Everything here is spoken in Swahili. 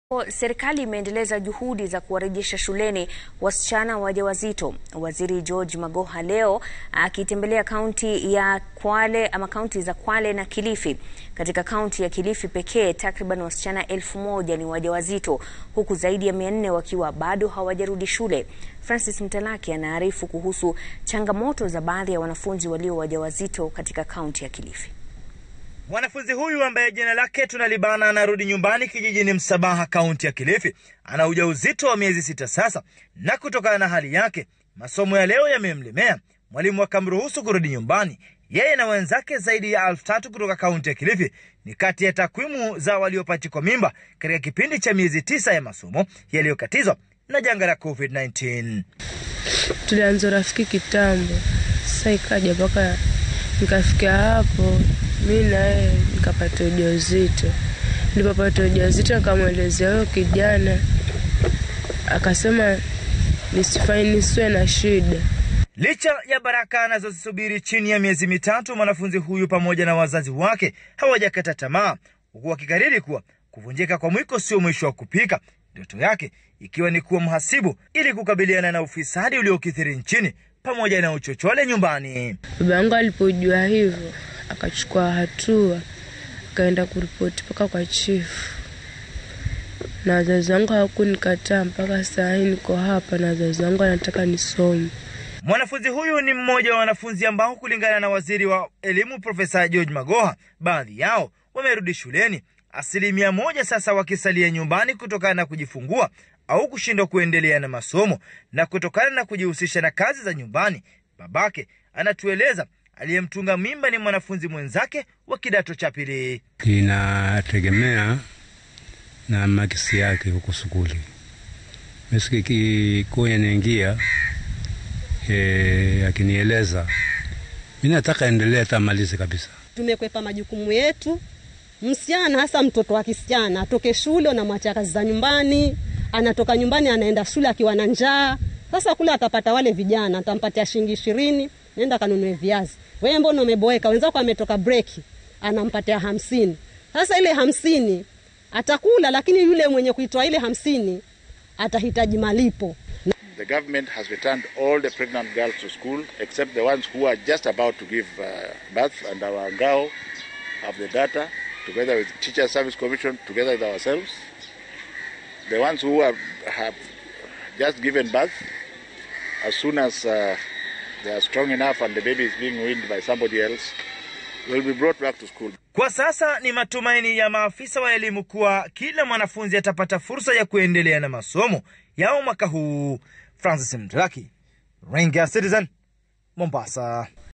Serikali imeendeleza juhudi za kuwarejesha shuleni wasichana wajawazito. Waziri George Magoha leo akitembelea kaunti ya Kwale ama kaunti za Kwale na Kilifi. Katika kaunti ya Kilifi pekee takriban wasichana elfu moja ni wajawazito huku zaidi ya mia nne wakiwa bado hawajarudi shule. Francis Mtalaki anaarifu kuhusu changamoto za baadhi ya wanafunzi walio wajawazito katika kaunti ya Kilifi. Mwanafunzi huyu ambaye jina lake tunalibana anarudi nyumbani kijijini Msabaha, kaunti ya Kilifi. Ana ujauzito wa miezi sita sasa, na kutokana na hali yake masomo ya leo yamemlemea. Mwalimu akamruhusu kurudi nyumbani. Yeye na wenzake zaidi ya elfu tatu kutoka kaunti ya Kilifi ni kati ya takwimu za waliopachikwa mimba katika kipindi cha miezi tisa ya masomo yaliyokatizwa na janga la COVID-19. Tulianza urafiki kitambo, sasa ikaja mpaka nikafikia hapo mi naye nikapata ujauzito. Nilipopata ujauzito nikamwelezea huyo kijana, akasema nisifanye nisiwe na shida. Licha ya baraka anazozisubiri chini ya miezi mitatu, mwanafunzi huyu pamoja na wazazi wake hawajakata tamaa, huku wakikariri kuwa kuvunjika kwa mwiko sio mwisho wa kupika, ndoto yake ikiwa ni kuwa mhasibu ili kukabiliana na ufisadi uliokithiri nchini pamoja na uchochole nyumbani. Baba yangu alipojua hivyo akachukua hatua, akaenda kuripoti mpaka kwa chifu, na wazazi wangu hawakunikataa. Mpaka saa hii niko hapa na wazazi wangu anataka nisome. Mwanafunzi huyu ni mmoja wa wanafunzi ambao kulingana na waziri wa elimu Profesa George Magoha, baadhi yao wamerudi shuleni, asilimia moja sasa wakisalia nyumbani kutokana na kujifungua au kushindwa kuendelea na masomo na kutokana na kujihusisha na kazi za nyumbani. Babake anatueleza aliyemtunga mimba ni mwanafunzi mwenzake wa kidato cha pili. Inategemea na makisi yake huko sukuli. Misikikuya naingia e, akinieleza mi nataka endelea tamalize kabisa. Tumekwepa majukumu yetu. Msichana hasa mtoto wa kisichana atoke shule, unamwachia kazi za nyumbani, anatoka nyumbani anaenda shule akiwa na njaa. Sasa kule atapata wale vijana, atampatia shilingi ishirini, nenda kanunue viazi. Wewe mbona umeboeka? Wenzako ametoka breki, anampatia hamsini. Sasa ile hamsini atakula, lakini yule mwenye kuitoa ile hamsini atahitaji malipo. The government has returned all the pregnant girls to school except the ones who are just about to give uh, birth and our GAO have the data together with Teacher Service Commission together with ourselves. The ones who are, have just given birth as soon as uh, they are strong enough and the baby is being weaned by somebody else will be brought back to school. Kwa sasa ni matumaini ya maafisa wa elimu kuwa kila mwanafunzi atapata fursa ya kuendelea na masomo yao mwaka huu. Francis Mdraki, Ringa Citizen, Mombasa.